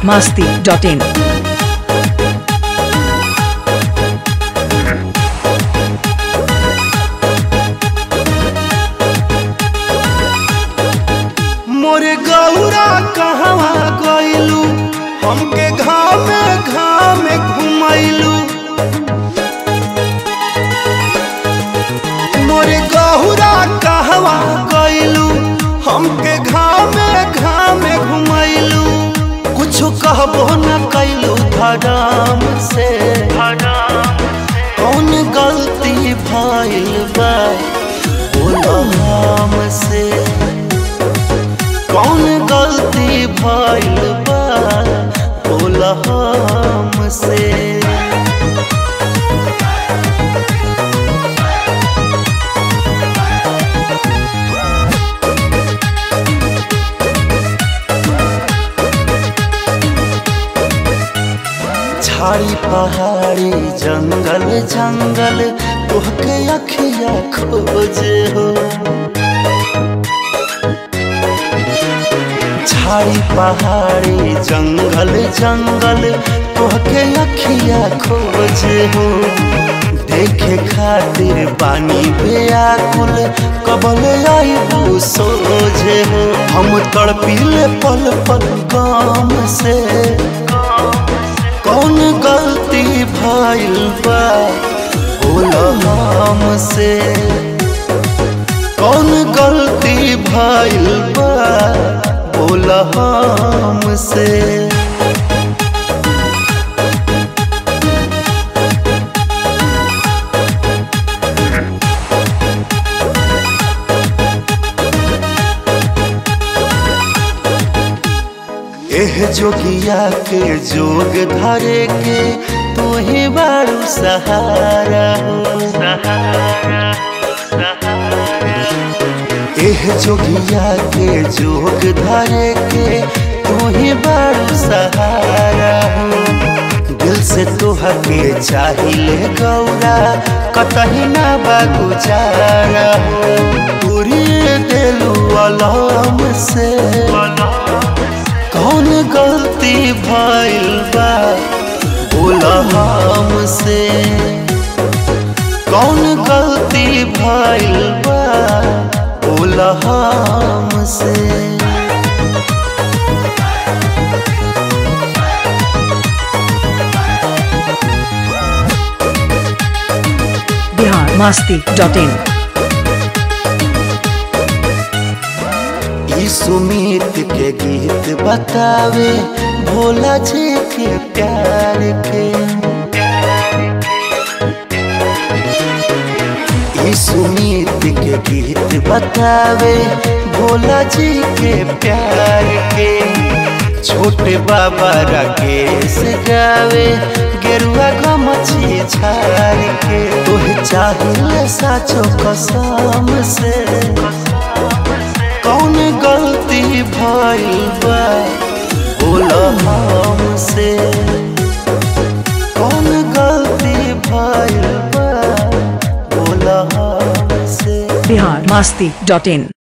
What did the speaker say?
masti.in. मोरे गौरा कहवा गइलू हमके घामे घामे घुमैलू मोरे गौरा कहवा गइलू हमके घामे घामे घुमैलू कुछो कहबो न कैलू धराम से कौन गलती भइल बा बोला हमसे कौन गलती भइल बा बोला हमसे झाड़ी पहाड़ी जंगल जंगल तोहके अखिया खोजे हो झाड़ी पहाड़ी जंगल जंगल तोहके अखिया खोजे हो देखे खातिर पानी बेआकुल कबल आईबू सोझे हो हम तड़पीले पल पल गाम से कौन गलती भइल बा बोला हमसे कौन गलती भइल बा बोला हमसे एह जोगिया के जोग धरे के तू ही बारू सहारा हो एह जोगिया के जोग धरे के तू ही बारू सहारा हो दिल से तोहर के चाहिए गौरा कतही ना बा गुजारा हो पूरी दिलू अलम से कौन गलती भइल बा बोला हमसे कौन गलती भइल बा बोला हमसे Bihar masti.in. ई सुमित के गीत बतावे भोला जी के प्यार के ई सुमित के गीत बतावे भोला जी के प्यार के छोटे बाबा राकेश गावे गेरुआ गमछी छाड़ के तोहे चाहिए साचो कसम से कौन गलती भइल बा बोला हमसे कौन गलती भइल बा बोला हमसे Bihar masti.in.